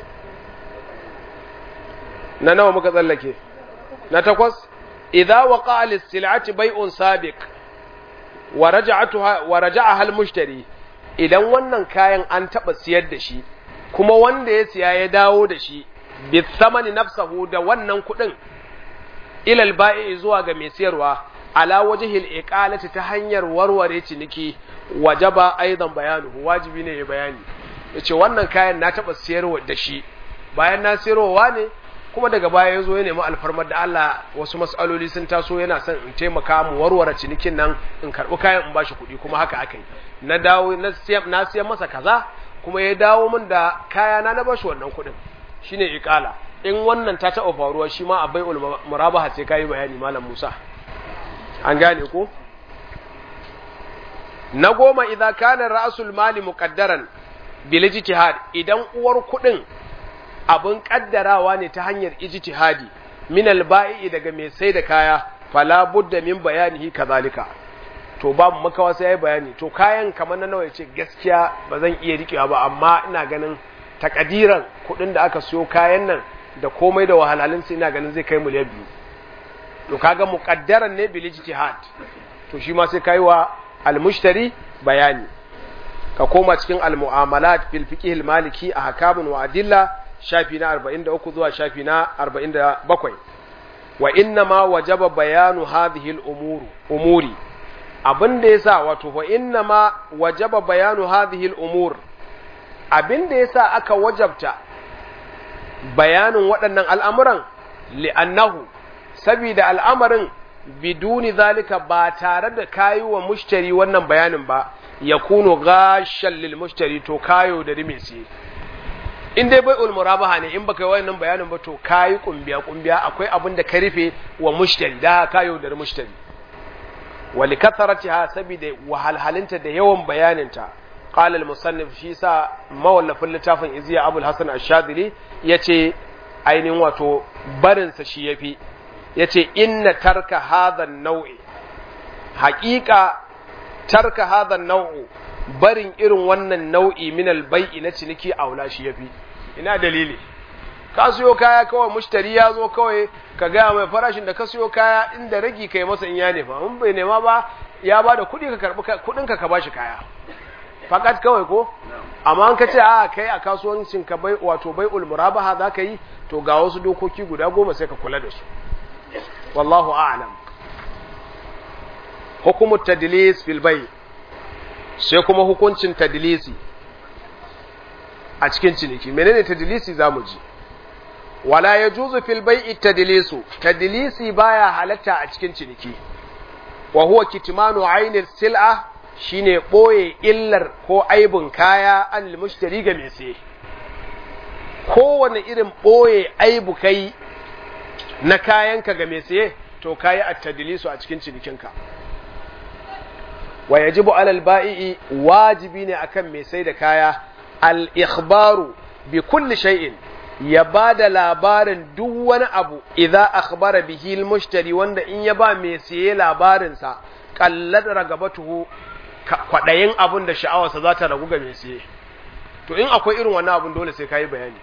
na nawa muka tsallake na takwas idza waqa'a lis-sil'ati bay'un sabiq wa raja'atuha wa raja'aha al-mushtari idan wannan kayan an taɓa siyar da shi kuma wanda ya siya ya dawo da shi bi samani nafsahu da wannan kuɗin ilal ba'i zuwa ga mai siyarwa ala wajhil iqalati ta hanyar warware ciniki wajaba aidan bayanuhu wajibi ne ya bayani yace wannan kayan na taɓa siyarwa da shi bayan na siyarwa ne kuma daga baya ya zo ya nemi alfarmar da Allah wasu mas'aloli sun taso yana son in taimaka mu warware cinikin nan in karɓi kayan in bashi kuɗi kuma haka aka yi na dawo na siyan masa kaza kuma ya dawo min da kayana na bashi wannan kuɗin shine iqala in wannan ta taɓa faruwa shi ma abai murabaha sai kayi bayani malam Musa an gane ko na goma idan kana ra'sul mali muqaddaran bil ijtihad idan uwar kuɗin abin kaddarawa ne ta hanyar ijtihadi min al-ba'i daga mai sai da kaya fala budda min bayanihi kazalika to babu makawa sai yayi bayani to kayan kamar na nawa yace gaskiya ba zan iya rikewa ba amma ina ganin takadiran kuɗin da aka siyo kayan nan da komai da wahalhalun sai ina ganin zai kai miliyan biyu to kaga muqaddaran ne bil ijtihad to shi ma sai kai wa al-mushtari bayani ka koma cikin al-mu'amalat fil fiqh al-maliki a hakamun wa adilla shafi na 43 zuwa shafi na 47 wa inna ma wajaba bayanu hadhihi al-umuru umuri abinda yasa wato wa inna ma wajaba bayanu hadhihi al-umur abinda yasa aka wajabta bayanin waɗannan al'amuran li'annahu saboda al'amarin biduni zalika ba tare da kayi wa mushtari wannan bayanin ba ya kuno gashan lil mushtari to kayo da rime siye in dai bai ulmurabaha ne in baka yi wannan bayanin ba to kayi kumbiya kumbiya akwai abin da ka rufe wa mushtari da kayo da mushtari wali kasaratiha saboda wahalhalinta da yawan bayaninta qala al musannif shi sa mawallafin littafin iziya abul hasan ash-shadili yace ainihin wato barin sa shi yafi yace inna tarka hadha an-naw'i haqiqa tarka hadha an-naw'u barin irin wannan nau'i min albai'i na ciniki aula shi yafi ina dalili ka siyo kaya kawai mushtari ya zo kawai ka gaya mai farashin da ka siyo kaya inda ragi kai masa in ya nema in bai nema ba ya ba da kuɗi ka karɓi kuɗin ka ka bashi kaya fakat kawai ko amma an ka ce a kai a kasuwancin ka bai wato bai ulmurabaha za ka yi to ga wasu dokoki guda goma sai ka kula da su wallahu a'lam hukumu tadlis fil bai sai kuma hukuncin tadlisi a cikin ciniki menene tadlisi zamu ji wala yajuzu fil bai'i tadlisu tadlisi baya halatta a cikin ciniki wa huwa kitmanu ainil sil'a shine boye illar ko aibin kaya an mushtari ga mai saye kowane irin boye aibu kai na kayanka ga mai saye to kayi at-tadlisu a cikin cinikinka wa yajibu alal ba'i'i wajibi ne akan mai sai da kaya al-ikhbaru bi kulli shay'in ya ba da labarin duk wani abu idza akhbara bihi al-mushtari wanda in ya ba mai siye labarin sa qallat ragabatuhu kwadayin abun da sha'awarsa za ta ragu ga mai siye to in akwai irin wannan abun dole sai kai bayani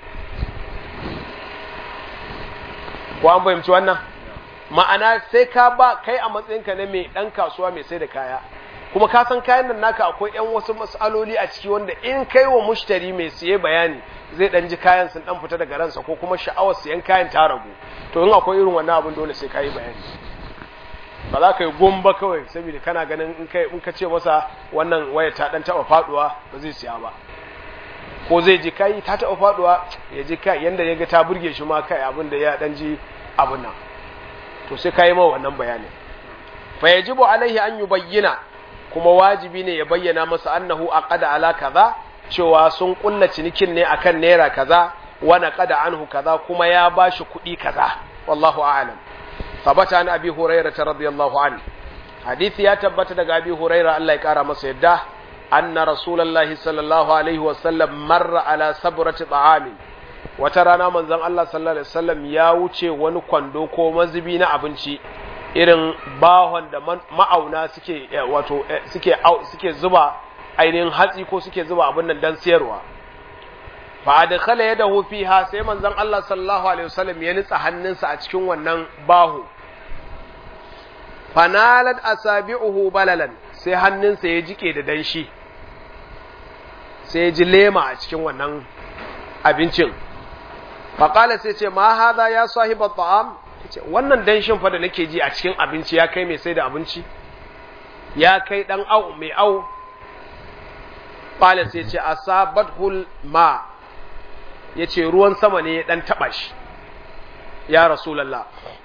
ko an fahimci wannan ma'ana sai ka ba kai a matsayinka na mai dan kasuwa mai sai da kaya kuma ka san kayan nan naka akwai yan wasu matsaloli a ciki wanda in kai wa mushtari mai siye bayani zai dan ji kayan sun dan fita daga ransa ko kuma sha'awar siyan kayan ta ragu to in akwai irin wannan abin dole sai ka yi bayani ba za ka yi gumba kawai saboda kana ganin in kai in ka ce masa wannan waya ta dan taba faduwa ba zai siya ba ko zai ji kai ta taba faduwa ya ji kai yanda ya ga ta burge shi ma kai abin da ya dan ji abin nan to sai ka yi ma wannan bayanin fa yajibu alaihi an yubayyana kuma wajibi ne ya bayyana masa annahu aqada ala kaza cewa sun kulla cinikin ne akan naira kaza wa naqada anhu kaza kuma ya bashi kuɗi kaza wallahu a'lam tabata an abi hurairah radiyallahu anhu hadisi ya tabbata daga abi hurairah Allah ya kara masa yadda anna rasulullahi sallallahu alaihi wa sallam marra ala sabrati ta'amin wata rana manzon Allah sallallahu alaihi wasallam ya wuce wani kwando ko mazubi na abinci irin bahon da ma'auna suke wato suke suke zuba ainihin hatsi ko suke zuba abin nan dan siyarwa fa adkhala yadahu fiha sai manzon Allah sallallahu alaihi wasallam ya nitsa hannunsa a cikin wannan baho fanalat asabi'uhu balalan sai hannunsa ya jike da danshi sai ya ji lema a cikin wannan abincin faqala sai ce ma hadha ya sahiba ta'am wannan danshin fa da nake ji a cikin abinci ya kai mai sai da abinci ya kai dan au mai au qala sai ce asabathul ma yace ruwan sama ne ya dan taba shi ya rasulullah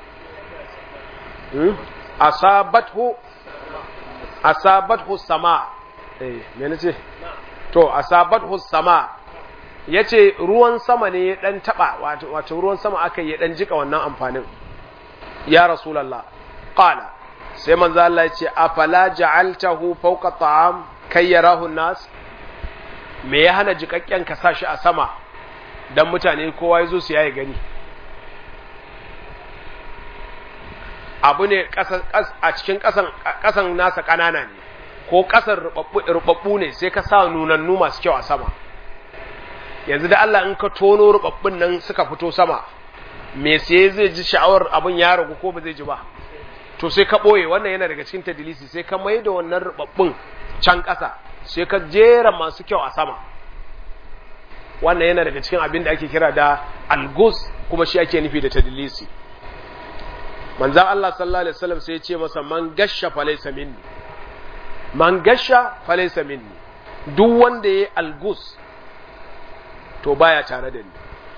hmm? asabathu asabathu sama eh me nace to asabathu sama yace ruwan sama ne ya dan taba wato wato ruwan sama aka yi ya dan jika wannan amfanin ya rasulallah qala sai manzo Allah ya ce afala ja'altahu fawqa ta'am kai yarahu nas me ya hana jikakken ka sashi a sama dan mutane kowa yazo su yayi gani abu ne a cikin kasan kasan nasa kanana ne ko kasan rubabbu ne sai ka sa nunannu masu kyau a sama yanzu da Allah in ka tono rubabbun nan suka fito sama me sai zai ji sha'awar abin ya ragu ko ba zai ji ba to sai ka ɓoye wannan yana daga cikin tadilisi sai ka mai da wannan rubabbun can ƙasa sai ka jera masu kyau a sama wannan yana daga cikin abin da ake kira da algus kuma shi ake nufi da tadilisi manzan Allah sallallahu alaihi wasallam sai ya ce masa man gasha falaysa minni man gasha falaysa minni duk wanda yayi algus to baya tare da ni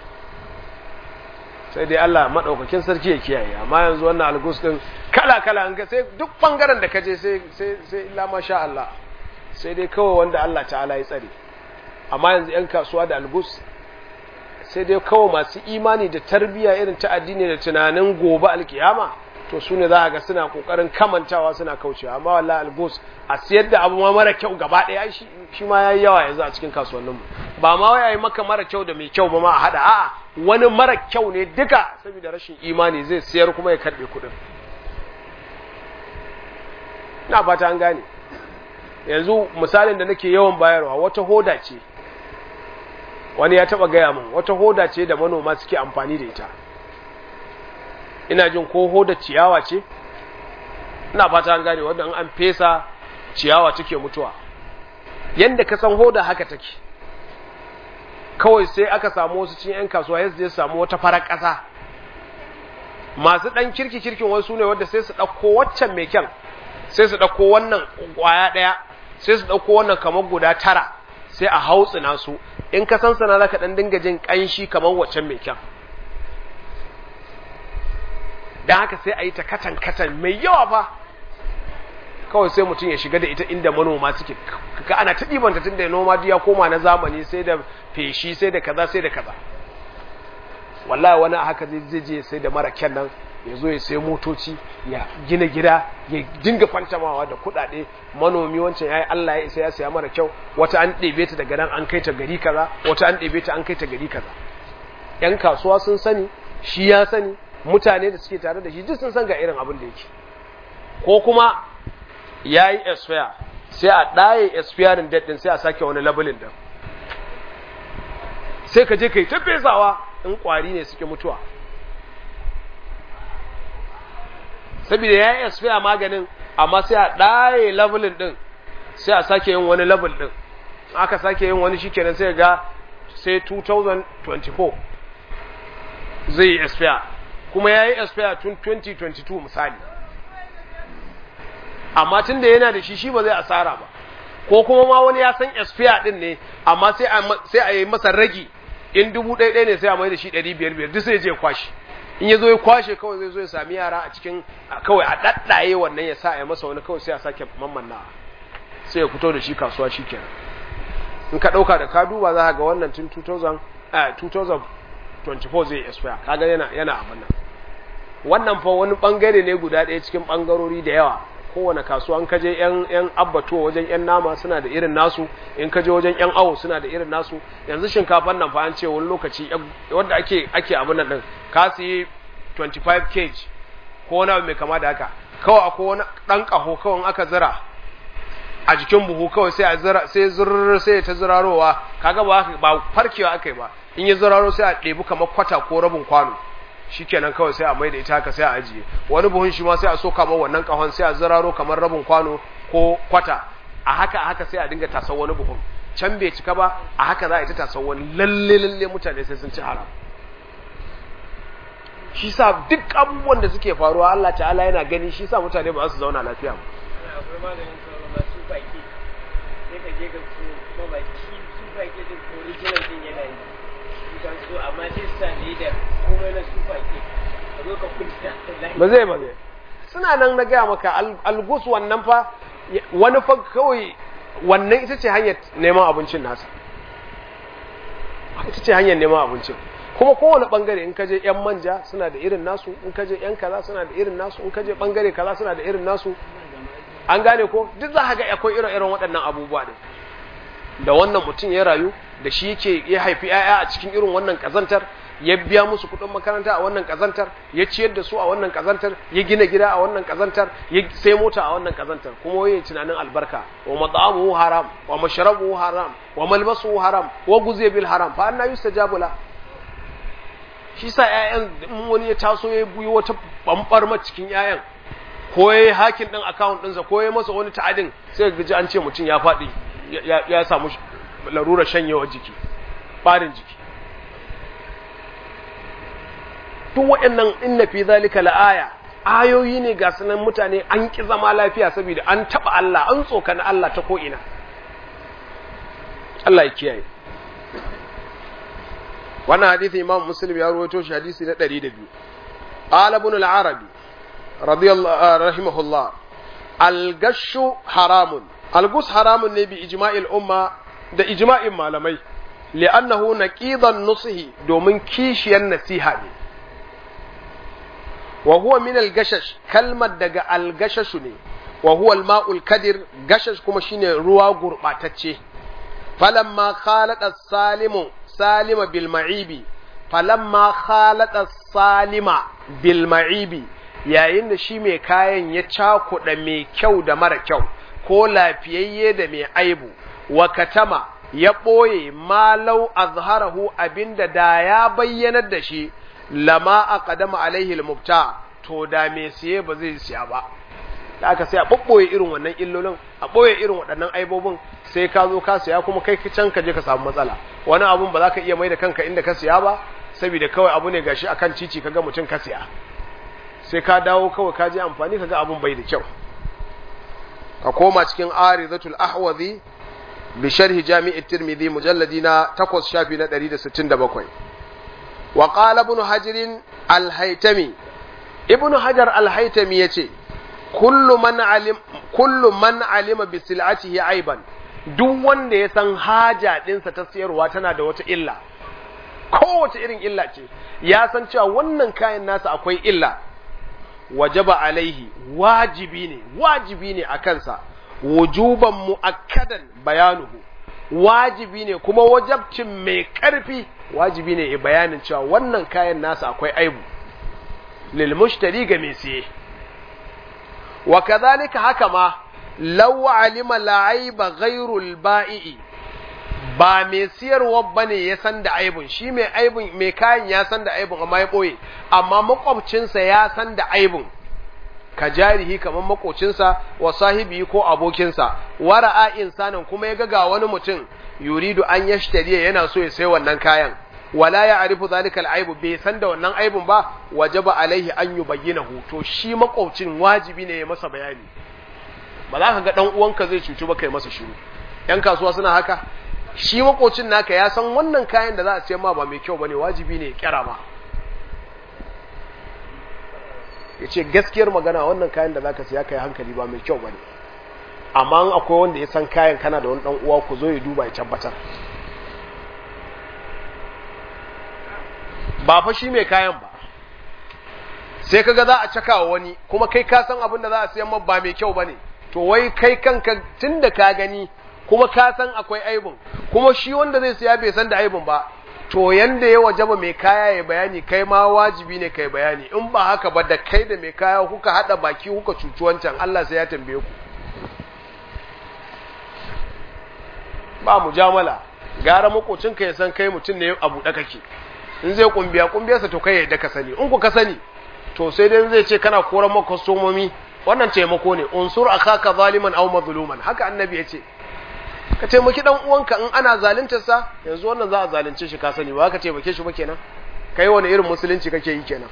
sai dai Allah madaukakin sarki ya kiyaye amma yanzu wannan algus din kala kala an ga sai duk bangaren da kaje sai sai sai illa masha Allah sai dai kawai wanda Allah ta'ala ya tsare amma yanzu yan kasuwa da algus sai dai kawai masu imani da tarbiyya irin ta addini da tunanin gobe alkiyama to su ne za a ga suna kokarin kamantawa suna kaucewa amma wallahi algus a siyar da abu ma mara kyau gaba ɗaya shi shi ma yayi yawa yanzu a cikin kasuwanninmu ba ma wai ayi maka mara kyau da mai kyau ba ma a hada a'a wani mara kyau ne duka saboda rashin imani zai siyar kuma ya karbe kuɗin na fata an gane yanzu misalin da nake yawan bayarwa wata hoda ce wani ya taba gaya min wata hoda ce da manoma suke amfani da ita ina jin ko hoda ciyawa ce ina fata an gane wanda an fesa ciyawa take mutuwa yanda ka san hoda haka take kawai sai aka samu wasu cin 'yan kasuwa ya je samu wata farar ƙasa masu ɗan kirki kirkin wasu ne wadda sai su ɗauko waccan mai kyan sai su ɗauko wannan ƙwaya ɗaya sai su ɗauko wannan kamar guda tara sai a hautsina su in ka san sana za ka ɗan dinga jin ƙanshi kamar waccan mai kyan don haka sai a yi ta katan katan mai yawa fa kawai sai mutum ya shiga da ita inda manoma suke ka ana ta ɗibanta tun da noma ya koma na zamani sai da feshi sai da kaza sai da kaza wallahi wani haka zai je sai da mara kyan nan ya zo ya sai motoci ya gina gida ya dinga fantamawa da kuɗaɗe manomi wancan yayi Allah ya isa ya saya mara kyau wata an ɗebe ta daga nan an kai ta gari kaza wata an ɗebe ta an kai ta gari kaza yan kasuwa sun sani shi ya sani mutane da suke tare da shi duk sun san ga irin abin da yake ko kuma ya yi expire sai a ɗaye expiring date ɗin sai a sake wani labelin ɗin sai ka je ka yi ta fesawa in ƙwari ne suke mutuwa saboda ya yi expire maganin amma sai a ɗaye labelin ɗin sai a sake yin wani label ɗin aka sake yin wani shi kenan sai ga sai 2024 zai yi expire kuma ya yi expire tun 2022 misali amma tun da yana da shi shi ba zai asara ba ko kuma ma wani ya san expire din ne amma sai a yi masa ragi in dubu ɗaya ɗaya ne sai a mai da shi ɗari biyar biyar duk sai je kwashe in ya zo ya kwashe kawai zai zo ya sami yara a cikin kawai a ɗaɗɗaye wannan ya sa a yi masa wani kawai sai a sake mammanna sai ya fito da shi kasuwa shi kenan in ka ɗauka da ka duba za ka ga wannan tun 2024 zai expire kaga yana yana abin nan wannan fa wani bangare ne guda ɗaya cikin bangarori da yawa kowane kasuwa in kaje yan yan abbatuwa wajen yan nama suna da irin nasu in kaje wajen yan awo suna da irin nasu yanzu shinkafan nan fa an ce wani lokaci wanda ake ake abin nan din ka siyi 25 kg ko wani mai kama da haka kawai akwai wani dan kaho kawai aka zira a jikin buhu kawai sai a zira sai zurr sai ta zirarowa kaga ba ba farkewa akai ba in ya ziraro sai a ɗebi kamar kwata ko rabin kwano shikenan kawai sai a mai da ita haka sai a ajiye wani buhun shi ma sai a so kamar wannan kahon sai a ziraro kamar rabin kwano ko kwata a haka a haka sai a dinga tasar wani buhun can bai cika ba a haka za a yi ta tasar wani lalle lalle mutane sai sun ci haram shi sa duk abubuwan da suke faruwa Allah ta'ala yana gani shi sa mutane ba su zauna lafiya ba ba zai ba zai suna nan na gaya maka algus wannan fa wani fa kawai wannan ita ce hanyar neman abincin nasa ita ce hanyar neman abincin kuma kowane bangare in kaje yan manja suna da irin nasu in kaje yan kaza suna da irin nasu in kaje bangare kaza suna da irin nasu an gane ko duk za ka ga akwai irin irin waɗannan abubuwa ne da wannan mutum ya rayu da shi yake ya haifi 'ya'ya a cikin irin wannan kazantar ya biya musu kuɗin makaranta a wannan kazantar ya ciyar da su a wannan kazantar ya gina gida a wannan kazantar ya sai mota a wannan kazantar kuma waye tunanin albarka wa mat'amuhu haram wa mashrabuhu haram wa malbasuhu haram wa guziya bil haram fa anna yustajabu la shi sa ƴaƴan wani ya taso ya buyi wata bambar cikin ƴaƴan ko yayi hakin din account ɗinsa ko yayi masa wani ta'adin sai ga ji an ce mutum ya faɗi ya samu larurar shanyewar jiki ɓarin jiki duk waɗannan inna fi zalika la'aya ayoyi ne ga sunan mutane an ki zama lafiya saboda an taɓa Allah an tsokana Allah ta ko'ina Allah ya kiyaye wannan hadithi imam muslim ya rawaito shi hadisi na 102 qala ibn al-arabi radiyallahu rahimahullah al-gashu haramun al-gus haramun ne bi ijma'il umma da ijma'in malamai li'annahu naqidan nusihi domin kishiyar nasiha ne wa huwa min al-gashash kalmar daga al-gashash ne wa huwa al-ma'ul kadir gashash kuma shine ruwa gurbatacce falamma khalata salimu salima bil ma'ibi falamma khalata salima bil ma'ibi yayin da shi mai kayan ya cakuɗa mai kyau da mara kyau ko lafiyayye da mai aibu wa katama ya ɓoye malau azharahu abinda da ya bayyanar da shi lama a ƙadama alaihi mubta to da mai siye ba zai siya ba da aka sai a ɓoɓɓoye irin wannan illolin a ɓoye irin waɗannan aibobin sai ka zo ka siya kuma kai can ka je ka samu matsala wani abun ba za ka iya mai da kanka inda ka siya ba saboda kawai abu ne gashi akan cici kaga mutum ka siya sai ka dawo kawai ka je amfani kaga abun bai da kyau ka koma cikin arizatul ahwazi bi sharhi jami'i tirmidhi mujalladi na 8 shafi na 167 wa qala ibn hajar al-haytami ibn hajar al-haytami yace kullu man alim kullu man alima bi sil'atihi aiban duk wanda ya san haja dinsa ta siyarwa tana da wata illa kowace irin illa ce ya san cewa wannan kayan nasa akwai illa wajaba alaihi wajibi ne wajibi ne a kansa wujuban mu'akkadan bayanuhu wajibi ne kuma wajabcin mai karfi wajibi ne ya bayanin cewa wannan kayan nasa akwai aibu lil mushtari ga mai siye wa kadhalika haka ma law alima la'aiba ghairul ba'i'i ba mai siyarwa bane ya san da aibun shi mai aibun mai kayan ya san da aibun amma ya boye amma makwabcinsa ya san da aibun ka jarihi kamar makocinsa wa sahibi ko abokinsa wara'a insanin kuma ya ga ga wani mutum yuridu an yashtariya yana so ya sai wannan kayan wala ya arifu zalika al'aibu bai san da wannan aibun ba wajaba alaihi an yubayyinahu to shi makwabcin wajibi ne ya masa bayani ba za ka ga dan uwanka zai cuci ba kai masa shiru yan kasuwa suna haka shi makocin naka ya san wannan kayan da za a siyan ma ba mai kyau bane wajibi ne ya kira ma ya ce gaskiyar magana wannan kayan da za ka siya kai hankali ba mai kyau bane amma akwai wanda ya san kayan kana da wani dan uwa ku zo ya duba ya tabbatar ba fa shi mai kayan ba sai kaga za a caka wani kuma kai ka san abin da za a siyan ma ba mai kyau bane to wai kai kanka tunda ka gani kuma ka san akwai aibun kuma shi wanda zai siya bai san da aibun ba to yanda ya wajaba mai kaya ya bayani kai ma wajibi ne kai bayani in ba haka ba da kai da mai kaya kuka hada baki kuka cuci wancan Allah sai ya tambaye ku ba mujamala gara makocinka ya san kai mutum ne a buɗe kake in zai kumbiya kumbiyarsa to kai yadda ka sani in ku ka sani to sai dai zai ce kana koran maka somomi wannan taimako ne unsur akaka zaliman aw mazluman haka annabi ya ce ka taimaki dan uwanka in ana zaluntar sa yanzu wannan za a zalunce shi ka sani ba ka taimake shi ba kenan kai wani irin musulunci kake yi kenan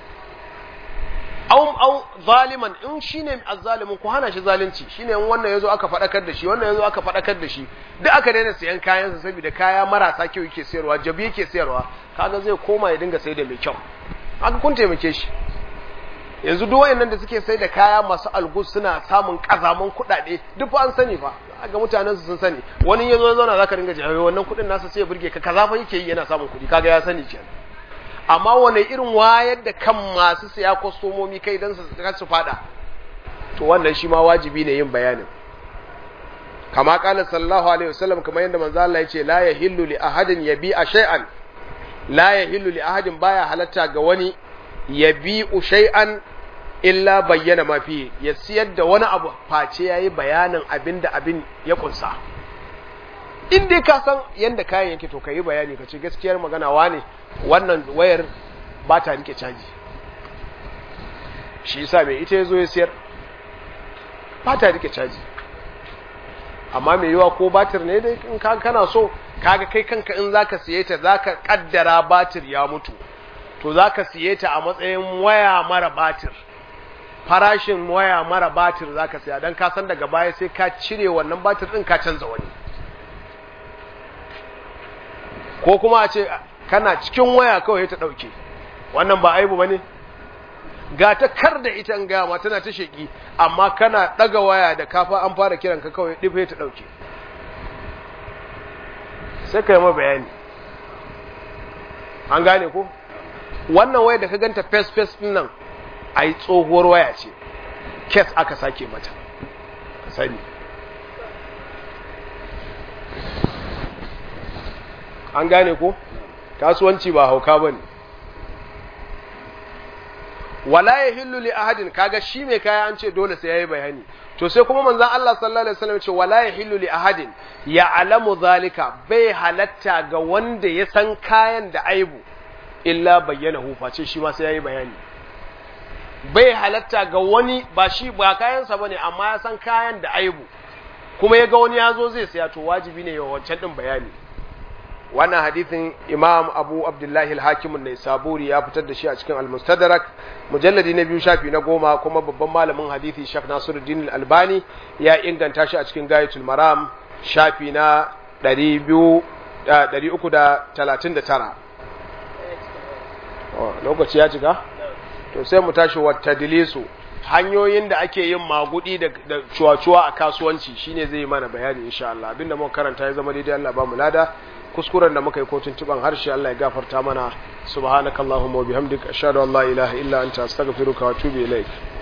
aw aw zaliman in shine azzalimin ku hana shi zalunci shine in wannan yazo aka fadakar da shi wannan yazo aka fadakar da shi duk aka daina sayan kayan sa saboda kaya marasa kyau yake sayarwa jabi yake sayarwa kaga zai koma ya dinga sai da mai kyau aka kun taimake shi yanzu duk wayannan da suke sai da kaya masu algus suna samun kazaman kuɗaɗe duk an sani fa ga mutanen su sun sani wani yazo ya zauna zaka dinga jawo wannan kuɗin nasa sai ya burge ka kaza fa yake yi yana samun kuɗi kaga ya sani kenan amma wani irin wayar da kan masu siya kwastomomi kai dan su su fada to wannan shi ma wajibi ne yin bayanin kama kala sallallahu alaihi wasallam kamar yadda manzo Allah ya ce la yahillu li ahadin yabi'a shay'an la yahillu li ahadin baya halatta ga wani yabi'u shay'an illa bayyana ma fi ya siyar da wani abu face yayi bayanin abinda abin ya kunsa in dai ka san yanda kayan yake to kai bayani ka ce gaskiyar magana wane wannan wayar ba ta rike caji shi yasa mai ita yazo ya siyar ba ta rike caji amma mai yiwa ko batir ne dai in ka kana so kaga kai kanka in zaka siye ta zaka kaddara batir ya mutu to zaka siye ta a matsayin waya mara batir farashin waya mara batir zaka siya dan ka san daga baya sai ka cire wannan batir din ka canza wani ko kuma a ce kana cikin waya kawai ta dauke wannan ba aibu bane ga ta kar da ita in gama tana ta sheki amma kana daga waya da kafa an fara kiran ka kawai dife ta dauke sai ka yi ma bayani an gane ko wannan waya da ka ganta face face din nan ai tsohuwar waya ce kes aka sake mata ka sani an gane ko kasuwanci ba hauka bane wala ya hillu li ahadin kaga shi mai kaya an ce dole sai yayi bayani to sai kuma manzon Allah sallallahu alaihi wasallam ce wala yahillu li ahadin ya'lamu zalika bai halatta ga wanda ya san kayan da aibu illa bayyanahu face shi ma sai yayi bayani bai halatta ga wani ba shi ba kayansa bane amma ya san kayan da aibu kuma ya ga wani ya zo zai saya to wajibi ne ya wancan din bayani wannan hadithin imam abu abdullahi al-hakim ne saburi ya fitar da shi a cikin al-mustadrak mujalladi na biyu shafi na goma kuma babban malamin hadithi shak nasiruddin al-albani ya inganta shi a cikin gayatul maram shafi na 339 lokaci ya cika to sai mu tashi wata dilisu hanyoyin da ake yin magudi da cuwa-cuwa a kasuwanci shine zai mana bayani insha Allah abinda muka karanta ya zama daidai Allah ba mu lada kuskuren da muka yi kotun tuban harshe Allah ya gafarta mana subhanakallahumma wa bihamdika ashhadu an la ilaha illa anta astaghfiruka wa atubu ilaik